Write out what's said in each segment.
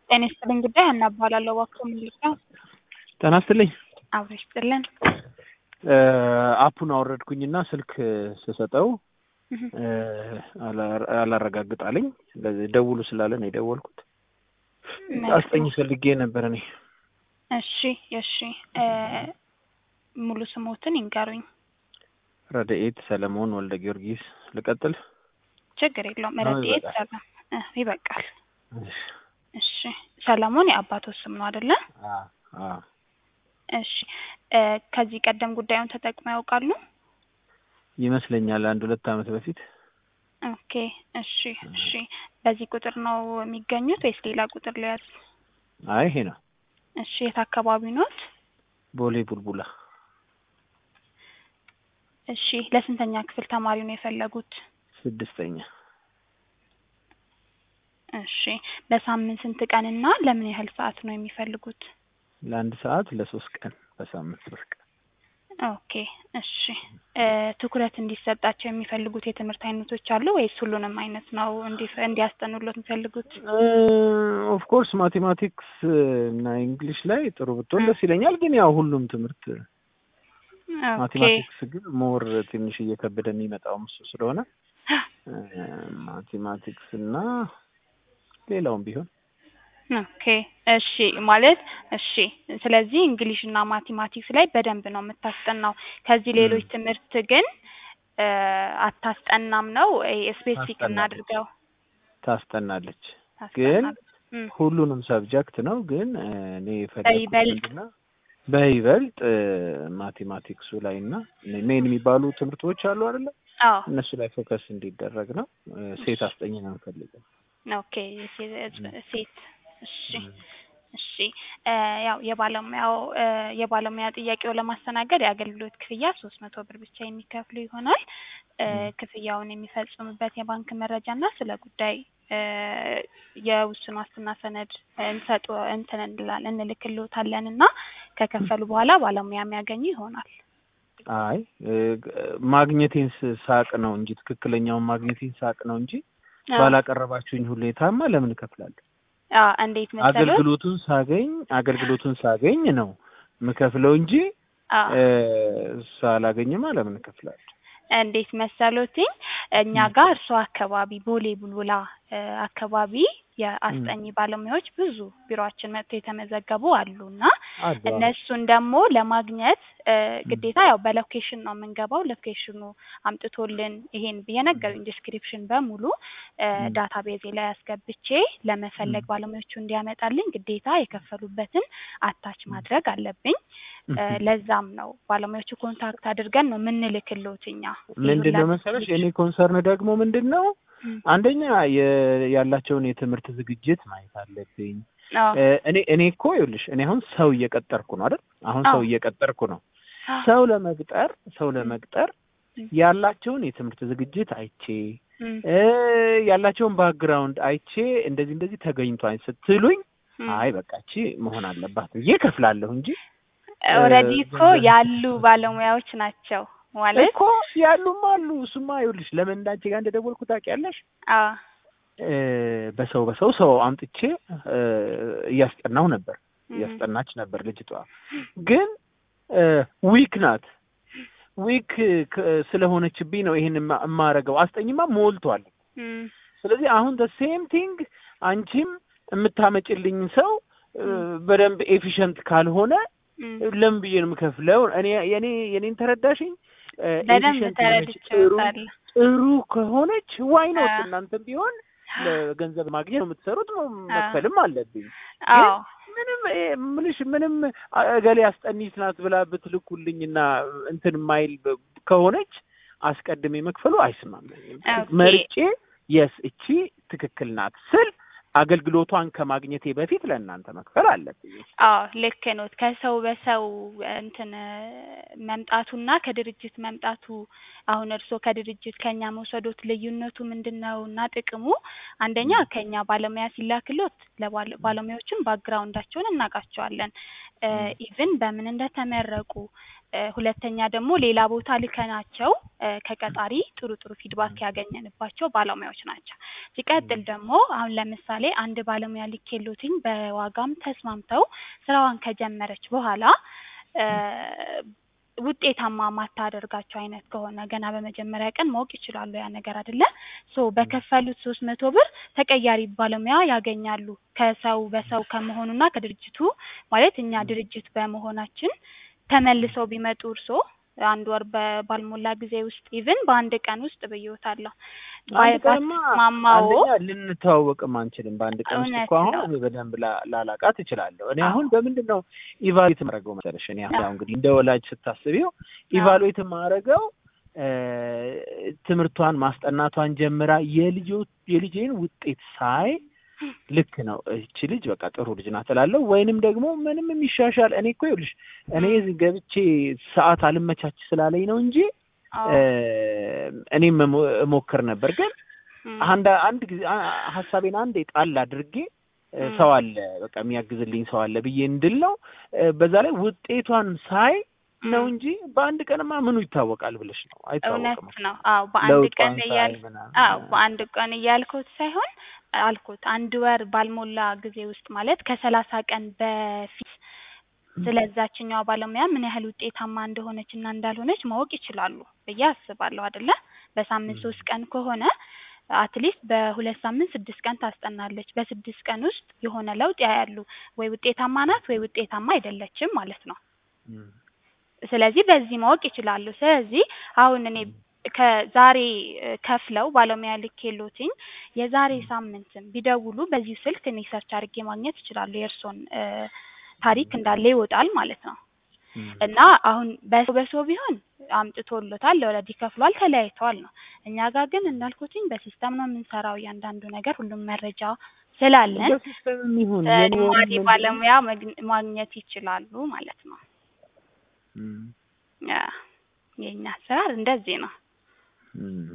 ጤና ይስጥልኝ ጉዳይ ሀና እባላለሁ። እባክዎ ምን ልርዳው? ጤና ይስጥልኝ። አብሮ ይስጥልን። አፑን አወረድኩኝና ስልክ ስሰጠው አላ- አላረጋግጥ አለኝ። ለዚህ ደውሉ ስላለ ነው የደወልኩት። አስጠኝ ፈልጌ ነበር እኔ። እሺ እሺ እ ሙሉ ስሞትን ይንገሩኝ። ረድኤት ሰለሞን ወልደ ጊዮርጊስ። ልቀጥል? ችግር የለውም። አዎ፣ ረድኤት ይበቃል። ሰላም እ ይበቃል። እሺ። እሺ ሰለሞን የአባቶ ስም ነው አይደለ? አዎ፣ አዎ። እሺ እ ከዚህ ቀደም ጉዳዩን ተጠቅመው ያውቃሉ? ይመስለኛል አንድ ሁለት ዓመት በፊት ኦኬ እሺ እሺ። በዚህ ቁጥር ነው የሚገኙት ወይስ ሌላ ቁጥር ሊያዝ? አይ ይሄ ነው እሺ የት አካባቢ ኖት? ቦሌ ቡልቡላ እሺ ለስንተኛ ክፍል ተማሪ ነው የፈለጉት? ስድስተኛ እሺ በሳምንት ስንት ቀንና ለምን ያህል ሰዓት ነው የሚፈልጉት? ለአንድ ሰዓት ለሶስት ቀን በሳምንት ሶስት ቀን ኦኬ እሺ እ ትኩረት እንዲሰጣቸው የሚፈልጉት የትምህርት አይነቶች አሉ ወይስ ሁሉንም አይነት ነው እንዲ- እንዲያስጠኑሎት የሚፈልጉት? ኦፍ ኮርስ ማቴማቲክስ እና እንግሊሽ ላይ ጥሩ ብትሆን ደስ ይለኛል። ግን ያው ሁሉም ትምህርት ኦኬ ማቴማቲክስ ግን ሞር ትንሽ እየከበደ የሚመጣውም እሱ ስለሆነ እ ማቴማቲክስ እና ሌላውም ቢሆን ኦኬ እሺ ማለት እሺ ስለዚህ እንግሊሽ እና ማቴማቲክስ ላይ በደንብ ነው የምታስጠናው። ከዚህ ሌሎች ትምህርት ግን እ አታስጠናም ነው ስፔሲፊክ ታስጠናለች። እናድርገው ታስጠናለች። ግን ታስጠናለች። እም፣ ሁሉንም ሰብጀክት ነው። ግን እ እኔ የፈለኩት በይበልጥ ምንድነው በይበልጥ እ ማቴማቲክሱ ላይ እና ሜን የሚባሉ ትምህርቶች አሉ አይደለ? አዎ እነሱ ላይ ፎከስ እንዲደረግ ነው። እ ሴት አስጠኝ ነው የምፈልገው። ኦኬ ሴት ሴት እሺ እሺ እ ያው የባለሙያው እ የባለሙያ ጥያቄው ለማስተናገድ የአገልግሎት ክፍያ ሶስት መቶ ብር ብቻ የሚከፍሉ ይሆናል። እ ክፍያውን የሚፈጽሙበት የባንክ መረጃ እና ስለ ጉዳይ እ የውስን ዋስትና ሰነድ እንሰጡ እንትን እንላለን እንልክልዎታለን እና ከከፈሉ በኋላ ባለሙያ የሚያገኙ ይሆናል። አይ እ ማግኘቴን ስ- ሳቅ ነው እንጂ ትክክለኛውን ማግኘቴን ሳቅ ነው እንጂ አዎ። ባላቀረባችሁኝ ሁኔታማ ለምን እከፍላለሁ? አዎ እንዴት መሰሎት? አገልግሎቱን ሳገኝ አገልግሎቱን ሳገኝ ነው የምከፍለው እንጂ አዎ እ ሳላገኝማ ለምን እከፍላለሁ? እንዴት መሰሎትኝ እኛ ጋር እርሶ አካባቢ ቦሌ ቡልቡላ እ አካባቢ የአስጠኝ ባለሙያዎች ብዙ ቢሮአችን መጥተው የተመዘገቡ አሉና አሉ። አዎ። እነሱን ደግሞ ለማግኘት እ ግዴታ ያው በሎኬሽን ነው የምንገባው። ሎኬሽኑ አምጥቶልን ይሄን የነገሩኝ ዲስክሪፕሽን በሙሉ እ ም። ዳታቤዜ ላይ አስገብቼ ለመፈለግ ም። ባለሙያዎቹ እንዲያመጣልኝ ግዴታ የከፈሉበትን አታች ማድረግ አለብኝ። እ ለዛም ነው ባለሙያዎቹ ኮንታክት አድርገን ነው የምንልክልዎት እኛ ምንድን ነው መሰለሽ የኔ ኮንሰርን ደግሞ ምንድን ነው ም። አንደኛ የ- ያላቸውን የትምህርት ዝግጅት ማየት አለብኝ። አዎ እ እኔ እኔ እኮ ይኸውልሽ እኔ አሁን ሰው እየቀጠርኩ ነው አይደል? አሁን ሰው አዎ። እየቀጠርኩ ነው። ሰው ለመቅጠር ሰው ለመቅጠር ም። ያላቸውን የትምህርት ዝግጅት አይቼ ም። እ ያላቸውን ባክግራውንድ አይቼ እንደዚህ እንደዚህ ተገኝቷል ስትሉኝ ም። አይ በቃ እቺ መሆን አለባት ብዬ እከፍላለሁ እንጂ ኦልሬዲ እ እኮ ገንዘብ- ያሉ ባለሙያዎች ናቸው ማለት እኮ ያሉም አሉ። እሱማ ይኸውልሽ ለምን እንዳንቺ ጋር እንደደወልኩ ታውቂያለሽ? አዎ እ በሰው በሰው ሰው አምጥቼ እ እያስጠናሁ ነበር ም። እያስጠናች ነበር ልጅቷ። ግን ዊክ ናት። ዊክ ስለሆነችብኝ ነው ይሄን የማ- የማረገው። አስጠኝማ ሞልቷል። ም። ስለዚህ አሁን ደ ሴም ቲንግ አንቺም የምታመጭልኝ ሰው እ ም። በደንብ ኤፊሽንት ካልሆነ ም። ለምን ብዬ ነው የምከፍለው? እኔ የኔ የኔን ተረዳሽኝ? እ በደንብ ኤፊሽንት የሆነች ጥሩ ተረድቼዎታለሁ። ጥሩ ከሆነች ዋይ ኖት አዎ። እናንተም ቢሆን ለገንዘብ ማግኘት ነው የምትሰሩት፣ መክፈልም አለብኝ። አዎ ምንም እ ምልሽ ምንም እገሌ አስጠኒት ናት ብላ ብትልኩልኝና እንትን ማይል በ- ከሆነች አስቀድሜ መክፈሉ አይስማማኝም። ኦኬ። መርጬ የስ እቺ ትክክል ናት ስል አገልግሎቷን ከማግኘቴ በፊት ለእናንተ መክፈል አለብኝ። አዎ ልክ ኖት። ከሰው በሰው እንትን መምጣቱና ከድርጅት መምጣቱ አሁን እርስዎ ከድርጅት ከኛ መውሰዶት ልዩነቱ ምንድን ነው እና ጥቅሙ አንደኛ ከኛ ባለሙያ ሲላክሎት ለባለ- ባለሙያዎችን ባክግራውንዳቸውን እናውቃቸዋለን። ኢቭን በምን እንደተመረቁ እ ሁለተኛ ደግሞ ሌላ ቦታ ልከናቸው እ ከቀጣሪ ጥሩ ጥሩ ፊድባክ ያገኘንባቸው ባለሙያዎች ናቸው። ሲቀጥል ደግሞ አሁን ለምሳሌ አንድ ባለሙያ ልኬሎትኝ በዋጋም ተስማምተው ስራዋን ከጀመረች በኋላ እ ውጤታማ ማታደርጋቸው አይነት ከሆነ ገና በመጀመሪያ ቀን ማወቅ ይችላሉ ያ ነገር አይደለ ሶ በከፈሉት ሶስት መቶ ብር ተቀያሪ ባለሙያ ያገኛሉ ከሰው በሰው ከመሆኑና ከድርጅቱ ማለት እኛ ድርጅት በመሆናችን ተመልሰው ቢመጡ እርስዎ አንድ ወር በ- ባልሞላ ጊዜ ውስጥ ኢቭን በአንድ ቀን ውስጥ ብዬዎታለሁ አንድ ቀንማ ባትስማማዎ አንደኛ ልንተዋወቅም አንችልም። በአንድ ቀን ውስጥ እውነት እኮ አሁን ነው። እኔ በደንብ ላ- ላላቃት እችላለሁ። እኔ አዎ። አሁን በምንድን ነው ኢቫሉዌት የማደርገው መሰለሽ? እኔ አሁን አዎ። ያው እንግዲህ እንደ ወላጅ ስታስቢው ኢቫሉዌት የማደርገው እ ትምህርቷን ማስጠናቷን ጀምራ የልጆ የልጄን ውጤት ሳይ ልክ ነው እቺ ልጅ በቃ ጥሩ ልጅ ናት እላለሁ። ወይንም ደግሞ ምንም የሚሻሻል እኔ እኮ ይኸውልሽ እኔ ገብቼ ሰዓት አልመቻች ስላለኝ ነው እንጂ አዎ እ እኔም እሞ- እሞክር ነበር ግን እም፣ አንድ አንድ ጊዜ አ- ሀሳቤን አንድ ጣል አድርጌ እ እም። ሰው አለ በቃ የሚያግዝልኝ ሰው አለ ብዬ እንድል ነው። እ በዛ ላይ ውጤቷን ሳይ ነው እም። እንጂ በአንድ ቀንማ ምኑ ይታወቃል ብለሽ ነው አይታወቅም። እውነት ነው። አዎ በአንድ ለውጧን ቀን ሳይ እያል ምናምን አዎ በአንድ ቀን እያልኩት ሳይሆን አልኩት አንድ ወር ባልሞላ ጊዜ ውስጥ ማለት ከሰላሳ ቀን በፊት ስለዛችኛዋ ባለሙያ ምን ያህል ውጤታማ እንደሆነች እና እንዳልሆነች ማወቅ ይችላሉ ብዬ አስባለሁ አይደለ በሳምንት ሶስት ቀን ከሆነ አትሊስት በሁለት ሳምንት ስድስት ቀን ታስጠናለች በስድስት ቀን ውስጥ የሆነ ለውጥ ያያሉ ወይ ውጤታማ ናት ወይ ውጤታማ አይደለችም ማለት ነው እም። ስለዚህ በዚህ ማወቅ ይችላሉ። ስለዚህ አሁን እኔ ከዛሬ እ ከፍለው ባለሙያ ልኬሎትኝ የዛሬ ሳምንትም ቢደውሉ በዚሁ ስልክ እኔ ሰርች አድርጌ ማግኘት እችላለሁ። የእርስዎን እ ታሪክ እንዳለ ይወጣል ማለት ነው። እም። እና አሁን በሰው በሰው ቢሆን አምጥቶሎታል ኦልሬዲ ከፍሏል፣ ተለያይተዋል ነው። እኛ ጋር ግን እንዳልኩትኝ በሲስተም ነው የምንሰራው እያንዳንዱ ነገር ሁሉም መረጃ ስላለን በሲስተምም ይሁን የኔ ተጨማሪ ወሬ ምንድን ነው? ባለሙያ መግን- ማግኘት ይችላሉ ማለት ነው። እም። ያ የኛ አሰራር እንደዚህ ነው። እም።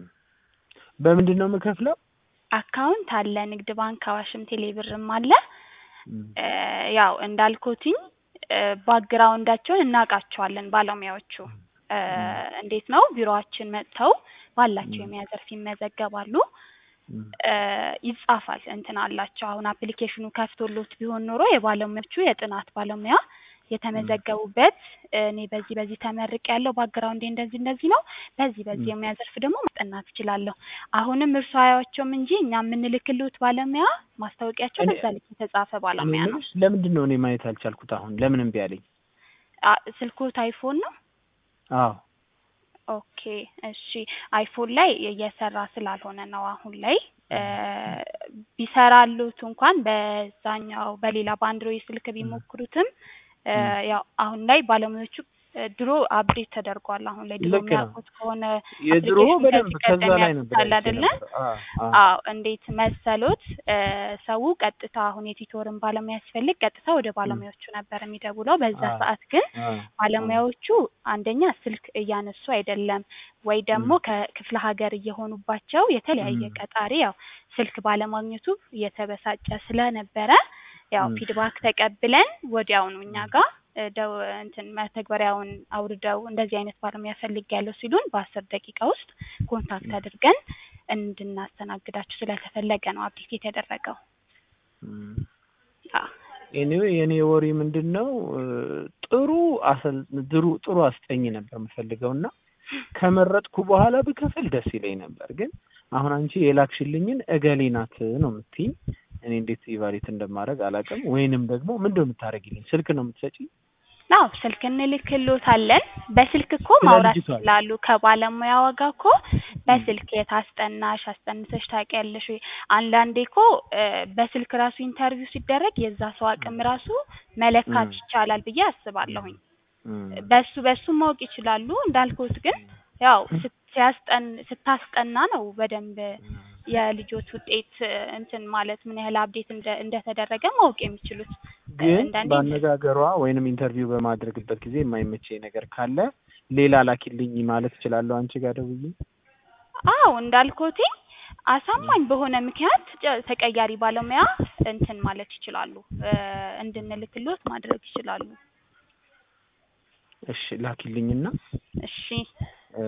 በምንድን ነው የምከፍለው? አካውንት አለ፣ ንግድ ባንክ፣ አዋሽም፣ ቴሌብርም አለ። እም። እ ያው እንዳልኩትኝ እ ባክግራውንዳቸውን እናውቃቸዋለን ባለሙያዎቹ እ እንዴት ነው ቢሮአችን መጥተው ባላቸው የሙያ ዘርፍ ይመዘገባሉ። እም። እ ይጻፋል እንትን አላቸው። አሁን አፕሊኬሽኑ ከፍቶሎት ቢሆን ኖሮ የባለሙያዎቹ የጥናት ባለሙያ የተመዘገቡበት እኔ በዚህ በዚህ ተመርቅ ያለው ባክግራውንዴ እንደዚህ እንደዚህ ነው፣ በዚህ በዚህ ም። የሙያ ዘርፍ ደግሞ ማስጠናት እችላለሁ። አሁንም እርሱ አያቸውም እንጂ እኛ የምንልክልዎት ባለሙያ ማስታወቂያቸው እኔ- በዛ ልክ የተጻፈ እኔ ባለሙያ ነው። የምልሽ ለምንድን ነው እኔ ማየት አልቻልኩት? አሁን ለምን እምቢ አለኝ? አ ስልክዎት አይፎን ነው? አዎ ኦኬ እሺ። አይፎን ላይ እየሰራ ስላልሆነ ነው አሁን ላይ እ ቢሰራሉት እንኳን በዛኛው በሌላ በአንድሮይድ ስልክ ቢሞክሩትም እ ም። ያው አሁን ላይ ባለሙያዎቹ እ ድሮ አፕዴት ተደርጓል። አሁን ላይ ድሮ ልክ ነው። የሚያውቁት ከሆነ የድሮ አፕሊኬሽን በደንብ ከዚህ ከዛ ቀደም ላይ ነበር ያውቁታል አይቼ አይደለ? ነበር። አዎ አዎ አዎ እንዴት መሰሎት እ ሰው ቀጥታ አሁን የቲቶርን ባለሙያ ሲፈልግ ቀጥታ ወደ ባለሙያዎቹ ነበር የሚደውለው። በዛ አዎ ሰዓት ግን አዎ ባለሙያዎቹ አንደኛ ስልክ እያነሱ አይደለም፣ ወይ ደግሞ ም። ከክፍለ ሀገር እየሆኑባቸው የተለያየ ም። ቀጣሪ ያው ስልክ ባለማግኘቱ እየተበሳጨ ስለነበረ ያው ም። ፊድባክ ተቀብለን ወዲያውኑ እኛ ጋር እ ደው እንትን መተግበሪያውን አውርደው እንደዚህ አይነት ባለሙያ ፈልጌያለሁ ሲሉን በአስር ደቂቃ ውስጥ ኮንታክት አድርገን እንድናስተናግዳችሁ ስለተፈለገ ነው አፕዴት የተደረገው። ም። አዎ ኤኒዌይ የኔ ወሬ ምንድን ነው እ ጥሩ አሰል ጥሩ ጥሩ አስጠኝ ነበር የምፈልገው እና ከመረጥኩ በኋላ ብከፍል ደስ ይለኝ ነበር። ግን አሁን አንቺ የላክሽልኝን እገሌ ናት ነው የምትይኝ። እኔ እንዴት ኢቫሉዌት እንደማደርግ አላውቅም። ወይንም ደግሞ ምንድን ነው የምታደርጊልኝ? ስልክ ነው የምትሰጪኝ? አዎ ስልክ እንልክልዎታለን። በስልክ እኮ ስለ ማውራት ልጅቷ ነው። ይችላሉ። ከባለሙያዋ ጋር እኮ በስልክ የት አስጠናሽ አስጠንተሽ ታውቂያለሽ ወይ? አንዳንዴ እኮ እ በስልክ ራሱ ኢንተርቪው ሲደረግ የዛ ሰው አቅም ራሱ መለካት ም። ይቻላል ብዬ አስባለሁኝ። ም። በሱ በሱ ማወቅ ይችላሉ። እንዳልኩት ግን ያው ስት- ሲያስጠን ስታስጠና ነው በደንብ የልጆች ውጤት እ እንትን ማለት ምን ያህል አፕዴት እንደ እንደተደረገ ማወቅ የሚችሉት። ግን አንዳንዴ በአነጋገሯ ወይንም ኢንተርቪው በማድረግበት ጊዜ የማይመቸኝ ነገር ካለ ሌላ ላኪልኝ ማለት እችላለሁ አንቺ ጋር ደውዬ? አዎ እንዳልኩትኝ አሳማኝ በሆነ ምክንያት ጨ- ተቀያሪ ባለሙያ እንትን ማለት ይችላሉ እ እንድንልክልዎት ማድረግ ይችላሉ። እሺ ላኪልኝና እሺ እ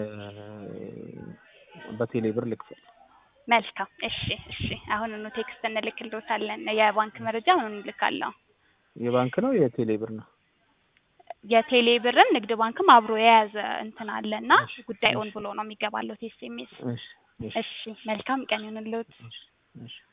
በቴሌ ብር ልክፈል። መልካም እሺ እሺ አሁኑኑ ቴክስት እንልክልዎታለን የባንክ መረጃ አሁኑኑ እልካለሁ የባንክ ነው የቴሌ ብር ነው? የቴሌ ብርም ንግድ ባንክም አብሮ የያዘ እንትን አለና እሺ፣ ጉዳይ ኦን እሺ። ብሎ ነው የሚገባለት ኤስኤምኤስ እሺ እሺ እሺ መልካም ቀን ይሁንልዎት እሺ እሺ